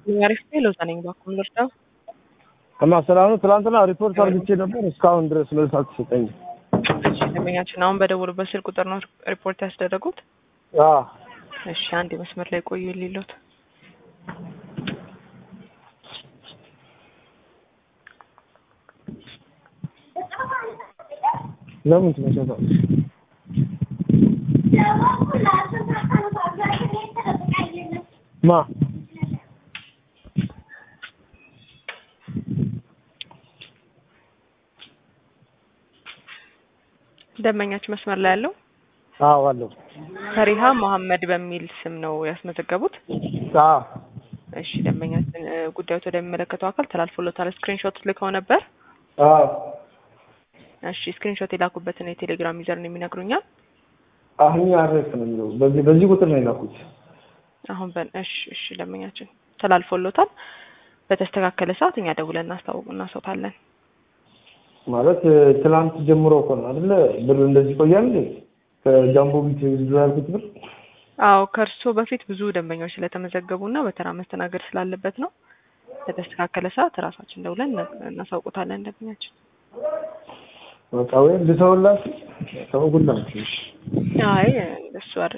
አሪፍ ነው። ለዛ ነኝ ባኩም ልርዳው። እና ሰላም ነው። ትናንትና ሪፖርት አድርጌ ነበር። እስካሁን ድረስ መልስ አልተሰጠኝም። እሺ ደንበኛችን አሁን በደወሉበት ስልክ ቁጥር ነው ሪፖርት ያስደረጉት? አዎ እሺ አንድ መስመር ላይ ቆዩ ሊሉት ለምን ትመጫታለሽ? ማ ደንበኛችን መስመር ላይ ያለው አዎ አለው። ፈሪሃ መሐመድ በሚል ስም ነው ያስመዘገቡት። አዎ እሺ ደንበኛችን እ፣ ጉዳዩ ወደሚመለከተው አካል ተላልፎሎታል። ስክሪንሾት ልከው ነበር። አዎ እሺ ስክሪንሾት የላኩበትን የቴሌግራም ዩዘር ነው የሚነግሩኛል። አሁን አረፍ ነው የሚለው በዚህ በዚህ ቁጥር ነው የላኩት። አሁን በ እሺ እሺ ደንበኛችን ተላልፎሎታል። በተስተካከለ ሰዓት እኛ ደውለን እናስታውቅ እናሰውታለን። ማለት እ፣ ትናንት ጀምሮ እኮ ነው አይደለ? ብር እንደዚህ ቆያል እንዴ? ከጃምቦ ቢት ብዙ ያልኩት ብር አዎ ከእርስዎ በፊት ብዙ ደንበኞች ስለተመዘገቡና በተራ መስተናገድ ስላለበት ነው። በተስተካከለ ሰዓት ራሳችን ደውለን እና- እናሳውቁታለን ደንበኛችን። በቃ ወይ ልተውላችሁ ተውጉላችሁ። አይ እንደሱ አይደለም።